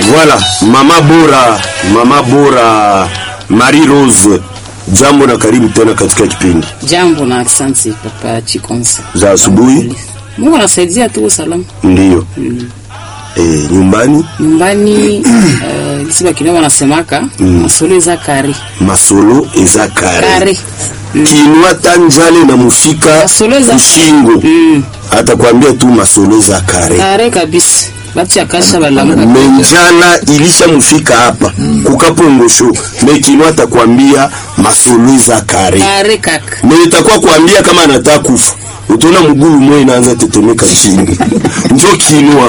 Voilà, mama bora, mama bora Marie Rose, jambo na karibu tena katika kipindi Jambo na asante papa Chikonsa. za asubuhi. Mungu anasaidia tu usalama Ndiyo eh, nyumbani nyumbani. Uh, kisiba kidogo wanasemaka masolo za kare masolo eza kare kare kinwa tanjale na mufika Masolo eza- ushingo mm. atakwambia tu masolo eza kare kare kabisa, bati akasha balamuka menjala ilisha mufika hapa kukapongosho mekinwa atakwambia masolo eza kare kare kaka me itakuwa kuambia kama anataka kufa utaona mgulu mwe inaanza tetemeka chini njo kinwa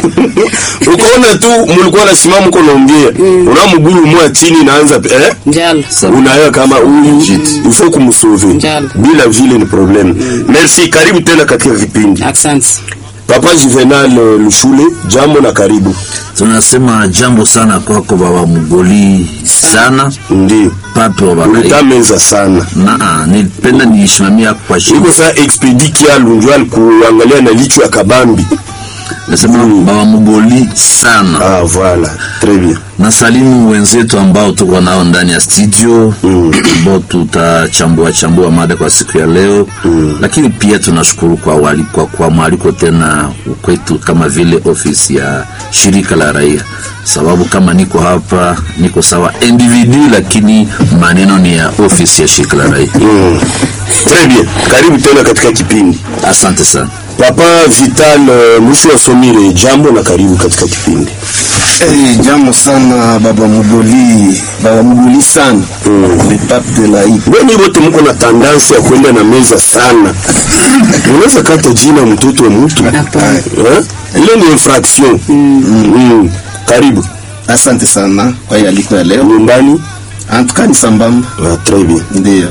ukaona tu mulikuwa nasimama uko naongea una mgulu mwe chini inaanza eh? njala unaelewa kama huyu ifo kumsove Njalo. bila vile ni problem merci karibu tena katika kipindi asante. papa juvenal eh, lushule jambo na karibu tunasema jambo sana kwako baba mgoli sana ndio pape wa ulita Bagai. meza sana na nilipenda niishimamia kwa iko shida saa expedi kialu njo alikuangalia na licho ya kabambi nasema baba mgoli sana ah voilà très bien na salimu wenzetu ambao tuko nao ndani ya studio ambao tutachambua chambua mada kwa siku ya leo lakini pia tunashukuru kwa walikwa kwa mwaliko tena kwetu kama vile ofisi ya shirika la raia sababu kama niko hapa niko sawa individu lakini maneno ni ya ofisi ya shirika la raia mm. très bien karibu tena katika kipindi asante sana papa vital eh, mwisho wa somire jambo na karibu katika kipindi Hey, jambo sana baba Mugoli, baba Mugoli sana Mm. le pape de la hip. Mbona wote mko na tandansi ya kwenda na meza sana? Unaweza kata jina mtoto wa mtu Hapana. eh? Ile ni infraction. Mm. Karibu Asante sana kwa hiyo aliko ya leo. nyumbani. Antuka ni sambamba, Ah, très bien. ndio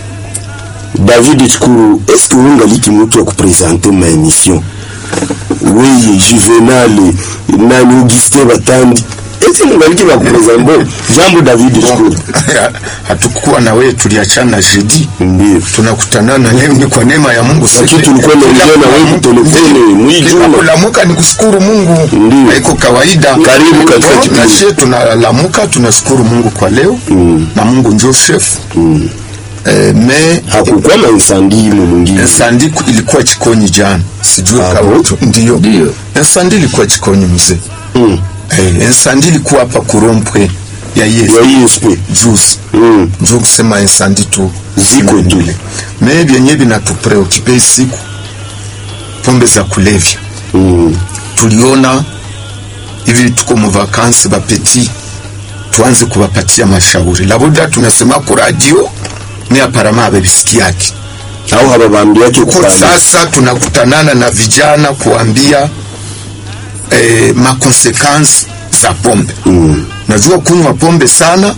David Chikuru, est-ce que ungaliki mtu wa kupresente ma émission? Weye Juvenal nani Augustin Batandi eti mungaliki ba kupresente jambo David Chikuru. hatukuwa na wewe, tuliachana jeudi, Ndio. tunakutanana leo. Ni kwa neema ya Mungu. Lakini Sisi- tulikuwa tunaongea na wewe Kila kutelefoni, mwijuma. kila kulamuka ni kushukuru Mungu, Ndio. haiko kawaida. Karibu katika Bon, kipindi. na sisi tunalamuka tunashukuru Mungu kwa leo na Mungu ndio chef eh, me Hakukuwa na insandi ile mwingine. sandi ilikuwa Chikonyi jana, sijui Ah, kama bon? tu- ndio Ndio. sandi ilikuwa Chikonyi mzee Mm. eh, sandi ilikuwa hapa kurompwe ya Yesu Ya ISP. juzi Mm. njo kusema insandi tu Ziko tu. me vyenye vinatupreokipe siku pombe za kulevya Mm. tuliona hivi tuko mu vakansi bapeti tuanze kuwapatia mashauri labuda tunasema ku radio ni aparama abebisikiaki au hababambiake ko kukali sasa tunakutanana na vijana kuambia eh, makonsekansi za pombe Mm. najua kunywa pombe sana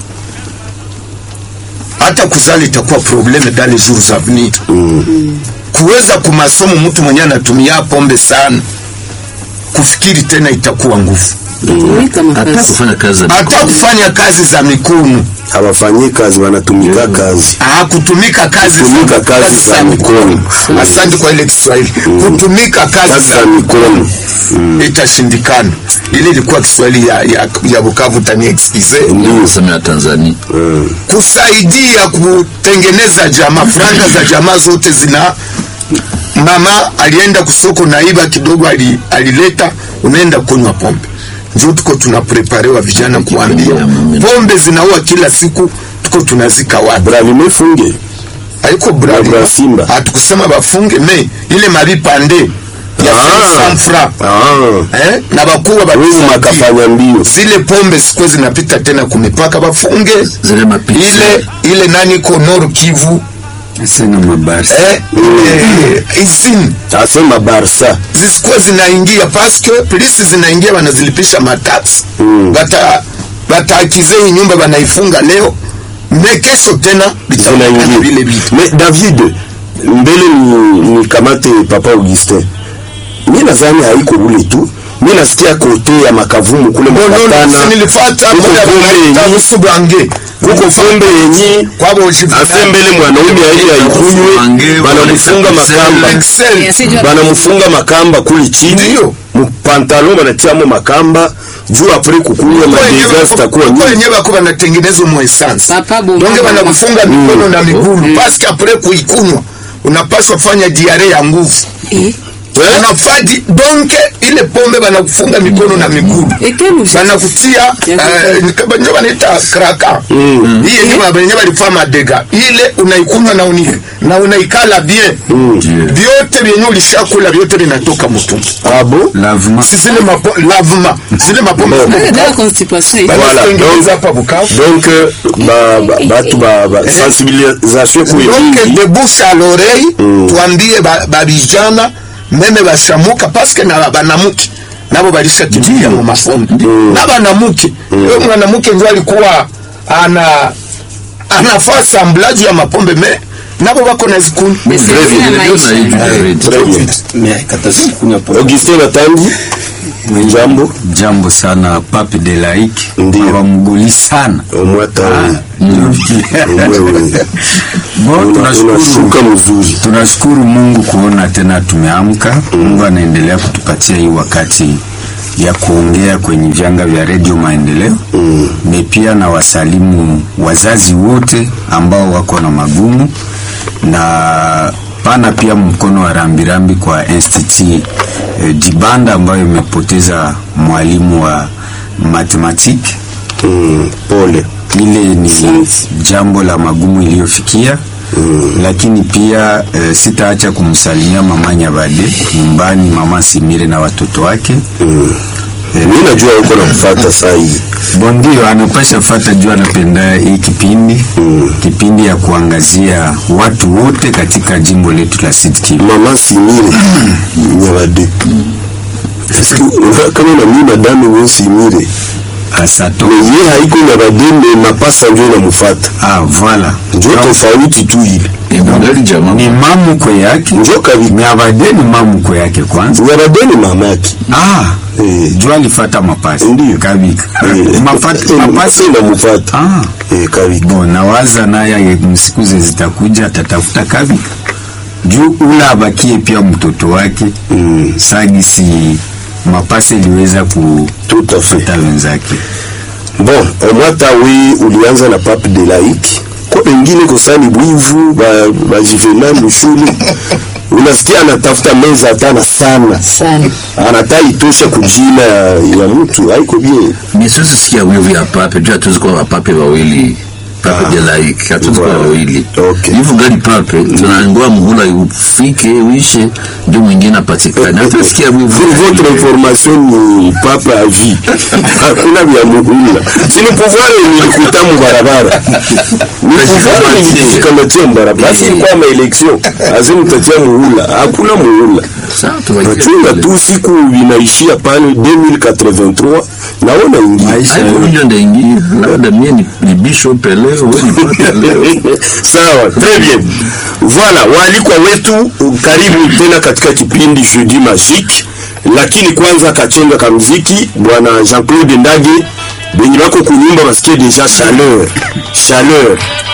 hata kuzali itakuwa probleme dans les jours à venir kuweza kumasomo mtu mwenye anatumia pombe sana kufikiri tena itakuwa nguvu Tumika hata makazi kufanya kazi za hata kufanya kazi za mikono hawafanyi kazi wanatumika kazi ah, kutumika kazi Kutumika kazi za mikono. asante kwa ile Kiswahili kutumika kazi kazi za za mikono itashindikana ile ilikuwa Kiswahili ya, ya, ya Bukavu tani excuse kusema ya Tanzania kusaidia kutengeneza jamaa franga za jamaa zote zina mama alienda kusoko naiba kidogo ali, alileta unaenda kunywa pombe njo tuko tunapreparewa vijana kuambia pombe zinaua kila siku tuko tunazika wapi bravime funge haiko Bra- bra Simba. hatukusema bafunge me ile mabipande ya Ah. sanfra Ah. eh? na bakuwa wewe batusaidia. makafanya mbio zile pombe sikuwa zinapita tena kumipaka bafunge zile mapisi ile ile nani ko Nord Kivu sina mabasi. eh, ile izini asema barsa zisikuwa zinaingia paske polisi zinaingia wanazilipisha matax Mm. bata bataakize hii nyumba banaifunga leo me kesho tena bitakuwa vile zinaingia vitu mais david mbele ni, ni kamate papa augustin mi nadhani haiko bule tu mi nasikia kote ya makavumu kule mapatana nilifata Kuko moya pombe banaita yenye- musubange kuko pombe yenye kwabo asembele mwanaume aili aikunywe Wange, banamufunga wanaita makamba Excel. Eh, sijua- banamufunga makamba kuli chini Ndiyo. mupantalon banatiamo makamba juu apres kukunywa madega zitakuwa nyingi wenyewe bako banatengeneza mu essence Papa Bomba donge Bomba. banakufunga mikono na migulu paske apres kuikunywa unapaswa fanya diare ya nguvu Eh, Eh? unafadi donke ile pombe banakufunga mikono na migulu eh, quel usi- banakutia Ya eh, njo banaita kraka hii yenye benye balifaa madega ile unaikunywa na uni na unaikala bien vyote vyenye ulishakula vyote vinatoka mutu abo lavement si zile mapo, lavement zile mapombe Bon. ziko Eh, dans la Bukavu. constipation eh. Voilà, Banatengeneza donc- hapa Bukavu donc euh, ba- ba- batu ba- ba- sensibilisation kuwe donc mingi de bouche à l'oreille tuambie ba- babijana meme bashamuka paske na banamuke nabo balishakimbia mu mafombe na banamuke yo mwanamuke ndio alikuwa ana anafaa samblaji ya mapombe me nabo bako na zikunywa Mais c'est Très bien bien, la maisha. Très bien. mais kataza kunywa pombe augustin natandi jambo jambo sana pape de laik Ndiyo. awamguli sana omwata bon tunashukuru unashuka mzuri tunashukuru mungu kuona tena tumeamka mungu anaendelea kutupatia hii wakati ya kuongea kwenye vyanga vya redio maendeleo mm. ne pia na wasalimu wazazi wote ambao wako na magumu na pana pia mkono wa rambirambi kwa institut eh, dibanda ambayo imepoteza mwalimu wa matematiki Mm, pole ile ni jambo la magumu iliyofikia mm. lakini pia e, sitaacha kumsalimia mama Nyabade nyumbani, mama Simire na watoto wake mm. mi najua uko na kufata saa hii bondio anapasha fata juu anapenda hii kipindi mm. kipindi ya kuangazia watu wote katika jimbo letu la Sud Kivu. mama simire nyabade Eske unaona kama na mi madame we simire Asato me ye haiko nyabade me mapasa njo namufata ah, voilà njo tofauti tu ile Ibongali jamaa. ni mamukwe yake njo kabika Nyabade ni mamukwe yake kwanza nyabade ni mama yake ah, Eh. juu alifata mapasi Ndiyo. kabika Eh, Mafata- eh, mapasi namufata ah. Eh, kabika Bon, nawaza naye msikuze zitakuja atatafuta kabi juu ula abakie pia mtoto wake mm. sagisi mapase iliweza Tout à fait. kufata wenzake bon omwata we ulianza na pape de laiki ko pengine kosani bwivu ba- bajuvenal mushule unasikia anatafuta meza hatana sana Sana. anata itosha kujina ya, ya mtu haiko bien Mimi siwezi sikia wivu ya pape, juu hatuwezi kuwa mapape wawili. Pape de laik, hatuwezi kuwa Voilà. wawili. Okay. Hivyo gani pape, tunangoa muhula ufike uishe, ndio mwingine apatikane. Hatusikia wivu. Pour votre information ni papa à vie hakuna vya muhula sini pouvoir nilikuta mu barabara ni pouvoir nilikamatia mu barabara basi ilikuwa ma election azimtatia muhula hakuna muhula Sawa, tuwaike nachunga vile. tu siku vinaishia pale 2083 naona ingia Haiko unyo ndaingia, labda mie ni, ni bishop leo, wewe ni pape leo. sawa très bien voilà waalikwa wetu karibu tena katika kipindi jeudi magique lakini kwanza kachenga ka mziki bwana jean claude ndage benye bako kunyumba basikie deja chaleur chaleur